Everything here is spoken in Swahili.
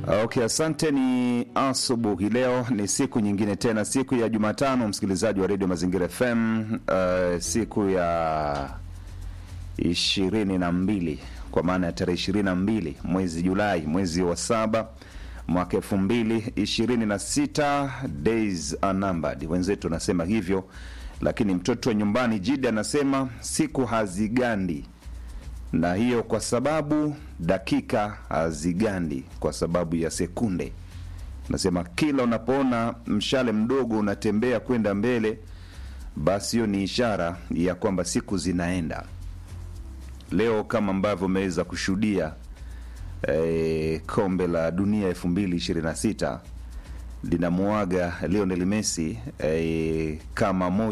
Okay, asante. Ni asubuhi leo, ni siku nyingine tena, siku ya Jumatano, msikilizaji wa redio Mazingira FM, uh, siku ya ishirini na mbili kwa maana ya tarehe ishirini na mbili mwezi Julai, mwezi wa saba mwaka elfu mbili ishirini na sita days are numbered, wenzetu wanasema hivyo, lakini mtoto wa nyumbani Jidi anasema siku hazigandi na hiyo kwa sababu dakika hazigandi kwa sababu ya sekunde. Nasema kila unapoona mshale mdogo unatembea kwenda mbele, basi hiyo ni ishara ya kwamba siku zinaenda. Leo kama ambavyo umeweza kushuhudia eh, kombe la dunia elfu mbili ishirini na sita linamuaga Lionel Messi eh, kama moja